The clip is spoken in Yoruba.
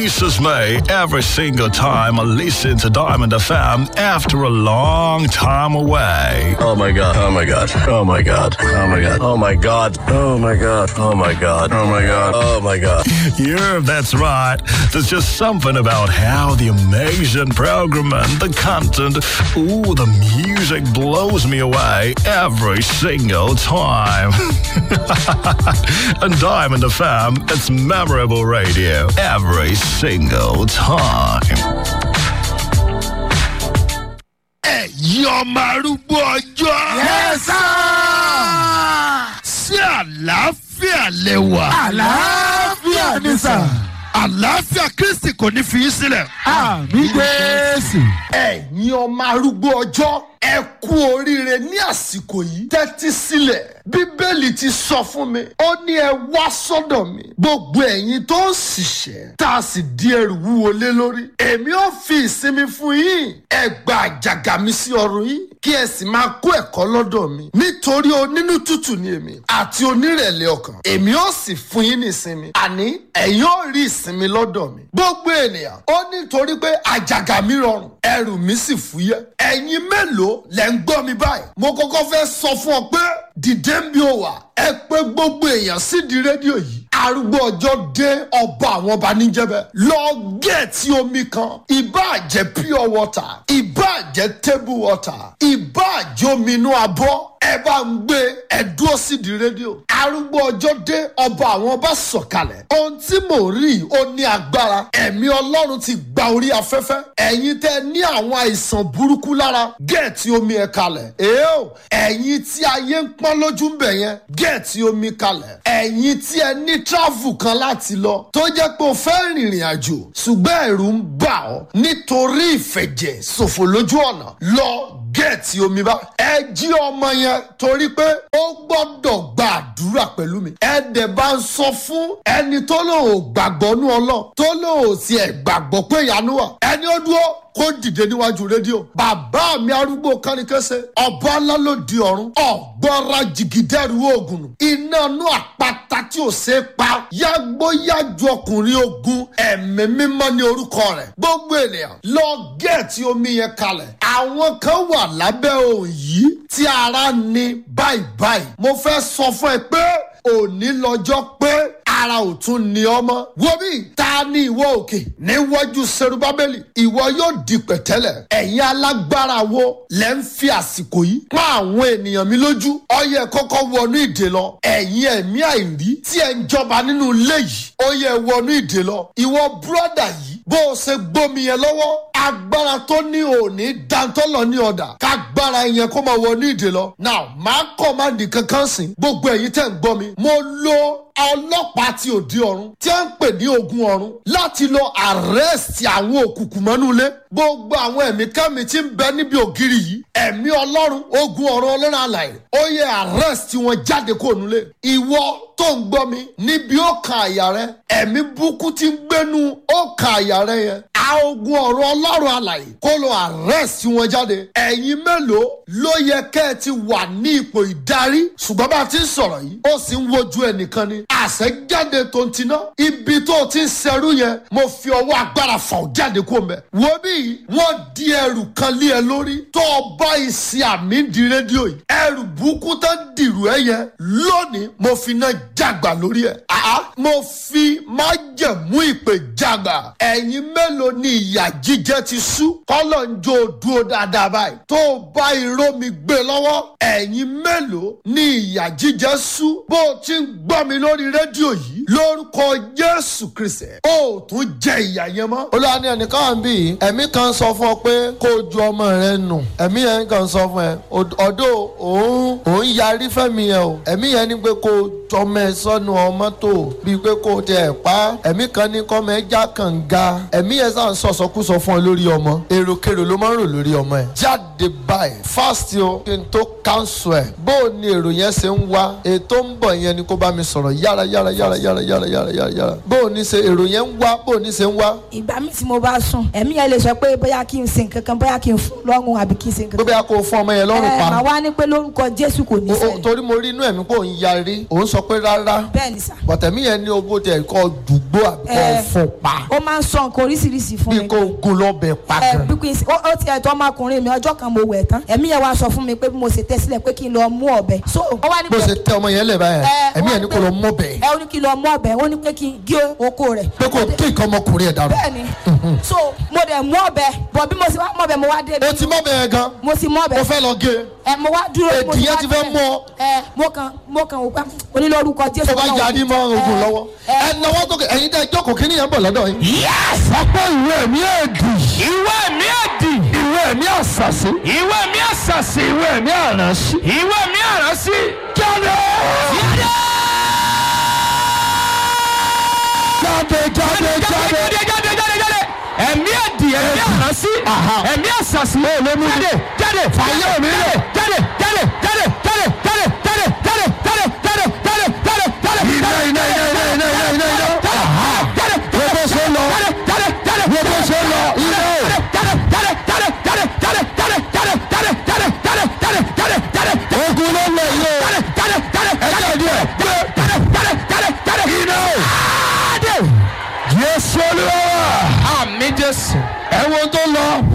releases me every single time I listen to Diamond FM after a long time away. Oh my god. Oh my god. Oh my god. Oh my god. Oh my god. Oh my god. Oh my god. Oh my god. Oh my god. Yeah, that's right. There's just something about how the amazing program and the content, ooh, the music blows me away every single time. and Diamond FM, it's memorable radio every single time. ẹ̀yin ọmọ arúgbó ọjọ́. yẹ́sà. sí àlàáfíà lẹ́wà. àlàáfíà ni sà. àlàáfíà kristi kò ní fi í sílẹ̀. àmì jésù. ẹ̀yin ọmọ arúgbó ọjọ́ ẹ kú oríire ní àsìkò yìí tẹ́tí sílẹ̀ bíbélì ti sọ fún mi ó ní ẹ wá sọ́dọ̀ mi gbogbo ẹ̀yin tó ń ṣiṣẹ́ tá a sì di ẹrù wúwo lé lórí èmi ò fi ìsinmi fún yín ẹ gba àjàgà mi sí ọrùn yín kí ẹ sì máa kó ẹ̀kọ́ lọ́dọ̀ mi nítorí onínú tútù ni èmi àti onírẹ̀lẹ̀ ọkàn èmi ò sì fún yín ní ìsinmi àní ẹ̀yin ò rí ìsinmi lọ́dọ̀ mi gbogbo ènìyàn ó nítorí pé àjàgà mi rọrùn ẹrù mi sì fúyẹ́ ẹ̀yin mélòó lẹ́ ń gbọ́ mi báyìí mo kọ́kọ́ fẹ́ sọ fún ọ pé dìde ń bí o wà ẹ pé gbogbo èèyàn sídìí rédíò yìí arúgbó ọjọ́ dé ọba àwọn ọba níjẹ́bẹ̀ lọ gẹ̀ẹ́tì omi kan ìbáà jẹ́ pure water ìbáà jẹ́ table water ìbáà jẹ́ omi inú abọ́ ẹ bá ń gbé ẹ dúró sídìí rédíò arúgbó ọjọ́ dé ọba àwọn ọba sọ̀kalẹ̀ ohun tí mò ń rí ó ní agbára ẹ̀mí ọlọ́run ti gba orí afẹ́fẹ́ ẹ̀yin tẹ́ ní àwọn àìsàn burúkú lára gẹ̀ẹ́tì omi ẹ̀ kalẹ̀ èèó ẹ̀yin tí ayé ń pọ́n lójú ń bẹ̀ yẹn gẹ̀ẹ́tì omi kalẹ̀ ẹ̀yin tí ẹ ní travel kan láti lọ tó jẹ́ pé o fẹ́ rìnrìn àjò ṣùgbọ́n ẹ̀rù ń bà ọ́ nítorí ìfẹ̀jẹ̀ ṣòfò lójú ọ̀nà lọ gẹ̀ẹ́tì omi bá. ẹ jí ọmọ yẹn torí pé ó gbọ́dọ̀ gba àdúrà pẹ̀lú mi. ẹ dẹ̀ bá ń sọ fún ẹni tó lòun ò gbàgbọ́ nú ọlọ́ tó lòun ò tiẹ̀ gbàgbọ́ pé ìyanu wà. ẹni ó dúró kó dìde níwájú rédíò. bàbá mi arúgbó kánikẹ́sẹ̀ ọba ńlá ló di ọ̀run ọ̀gbọ́ra jìgìdẹ́rù oògùn iná inú àpáta tí ò ṣe é pa yágbóyájú ọkùnrin ogun ẹ̀mí mímọ́ ní orúkọ rẹ̀ gbogbo ènìyàn lọ gẹ̀ẹ́tì omi yẹn kalẹ̀ àwọn kan wà lábẹ́ òun yìí tí ara ní báyìí báyìí mo fẹ́ sọ fún ẹ pé òní lọ́jọ́ pé ara ò tún ní ọmọ. wo bí ta ni ìwọ òkè níwájú serubábélì ìwọ yóò di pẹ̀tẹ́lẹ̀. ẹ̀yin alágbára wo lẹ́ ń fi àsìkò yìí pa àwọn ènìyàn mi lójú. ọyẹ kọ́kọ́ wọnú ìdè lọ. ẹ̀yin ẹ̀mí àìrí tí ẹ̀ ń jọba nínú ilé yìí. ó yẹ wọnú ìdè lọ. ìwọ búrọ́dà yìí bó o ṣe gbómi yẹn lọ́wọ́ agbára tó ní òní dantọ́lọ̀ ní ọ̀dà kágbára yẹn kó máa wọnú ìdè lọ. now máa kọ́ máa dì kankan sìn gbogbo ẹ̀yin tẹ̀ ń gbọ́ mi. mo lo ọlọ́pàá tí ò di ọ̀run tí a ń pè ní ogun ọ̀run láti lọ àrẹ́sì àwọn òkùnkùn mọ́nú ilé gbogbo àwọn ẹ̀mí kẹ́mi tí ń bẹ níbi ògiri yìí ẹ̀mí ọlọ́run ogun ọ̀run ọlọ́run àlàyé ó yẹ àrẹ́sì wọn jáde kó nulẹ̀ ìwọ tó ń gbọ́ mi níbi ó kan àyà rẹ ẹ̀mí búkú tí ń gbénu ó kan àyà rẹ yẹn a ogun ọ̀run ọlọ́run àlàyé kó lọ àrẹ́sì wọn jáde ẹ̀yin mélòó ló yẹ kẹ́ ẹ ti wà ní ipò ìdarí ṣùgbọ́n bá a ti ń sọ̀rọ̀ yìí ó sì ń wojú ẹnìkan ni àṣẹ jáde tó ń tiná ibi tó o ti ń ṣerú yẹn mo fi ọwọ́ agbára fà ó jáde kó mẹ́. wo bí wọ́n di ẹrù kan lé ẹ lórí tó o bá ìsì àmì di rédíò yìí ẹrù burúkú tó dìrù ẹ yẹn lónìí mo fi náà jàgbà lórí ẹ. àá mo fi májẹ̀mú ìpè jàgbà ẹ̀yin mélòó ni ìyà jíjẹ ti sú kọ́lọ̀ ń jó dúró dáadáa báyìí tó o bá irọ́ mi gbé lọ́wọ́ ẹ̀yin mélòó ni ìyà jíjẹ sú bó o ti ń gbọ́ mi lórí rédíò yìí lórúkọ jésù kristi ó tún jẹ ìyà yẹn mọ́. olúwa ní ẹnìkan wà ń bì í ẹ̀mí kan sọ fún ọ pé kó o ju ọmọ rẹ nù ẹ̀mí yẹn kan sọ fún ẹ ọ̀dọ̀ òun òun yarí fẹ́mi yẹn o ẹ̀mí yẹn ní pé kó o jọmọ ẹ sọnù ọmọ tó bíi pé kó o tẹ ẹ pa ẹ̀mí kan ní kọ́mọ ẹ já kànga ẹ̀mí yẹn sàn sọ̀sọ̀kúsọ fún ọ lórí ọmọ èròkèrò ló máa ń rò lórí ọmọ ẹ jáde báyìí fast o kí n tó cancel ẹ bó o ní èrò yẹn ṣe ń wá ètò ń bọ̀ yẹn ni kó bá mi sọ̀rọ̀ yára yára yára yára yára yára yára yára bó o ní ṣe èrò yẹn ń wá bó o ní ṣe ń wá ìgbà mi tí mo bá sùn ẹ̀mí yẹn lè sọ pé bóyá kí n sin kankan bóyá kí n fún lọ́rùn àbí kí n sin pé kankan. bóyá kó o fún ọmọ yẹn lọ́rùn ẹ pa màá wá ní pé lórúkọ jésù kò ní O- o- ṣẹlẹ̀ torí mo rí inú ẹ̀mí pé òun yarí òun sọ pé rárá bẹ́ẹ̀ ni sà bọ̀tẹ̀mí yẹn ní owó tẹ̀ kọ́ dùgbò àbí kò ẹ, fún pa ó máa ń sọ nǹkan oríṣiríṣi fún bí mi kò gun lọ́bẹ̀ pa ẹ gan. bí kò sí ó ó ti ẹ̀tọ́ ọmọkùnrin mi ọjọ́ kan mo wẹ̀ tán ẹ̀mí yẹn wá sọ fún mi pé bí mo ṣe tẹ́ sílẹ̀ pé kí n lọ mú ọ̀bẹ so ó wá ní bó pé ṣe tẹ ọmọ yẹn lẹ̀ báyẹn ẹ, ẹ̀mí ó wá ẹ̀ ní ní kò pé- lọ mọ́ bẹ̀ ẹ ó ní kí n lọ mú ọ̀bẹ ó ní pé kí n gé oko rẹ̀ pé kò kí nǹkan ọmọkùnrin ẹ̀ dànù. bẹ́ẹ̀ni so mo dẹ̀ mú ọ̀bẹ bọ̀ bí mo ṣe wá mú ọ̀bẹ mo wá dé o ti mọ́ bẹ̀ yẹn gan mo ti mú ọ̀bẹ o fẹ́ lọ gé ẹ mo wá dúró mo Èdì ti yẹn wá ti fẹ́ débẹ̀. mú ọ. ẹ mo kàn mo kàn wò pé onílórúkọ jésù tó bá Ọlọ́run. yarí mọ́ ogun Ẹ, lọ́wọ́ ẹ, ẹ náwó tó kẹ ẹ̀yin tẹ́ jókòó kí nìyẹn bọ̀ lọ́dọ̀ yín. sọ pé ìwé mi èdì. ìwé mi èdì. ìwé mi àṣàṣì. ìwé mi àṣàṣì. ìwé mi àránṣí. ìwé mi àránṣí. jáde. jáde. jáde jáde jáde jáde jáde jáde. ẹ̀mí èdì ẹ̀mí àránṣí. ẹ̀mí àṣàṣì. jáde jáde. fàyè mi rè. jáde jáde jáde jáde jáde jáde jáde jáde jáde jáde jáde jáde. iná iná iná iná iná iná iná iná. jáde wo bó ṣe lọ. jáde jáde wo bó ṣe lọ. iná o. jáde jáde jáde jáde jáde jáde jáde jáde jáde jáde jáde jáde jáde. ogun ló lọ yìí o. jáde jáde jáde jáde díẹ̀. jáde jáde jáde jáde. iná o. jáde. Jésù olúwa. àmì Jésù. ẹ wo tó lọ.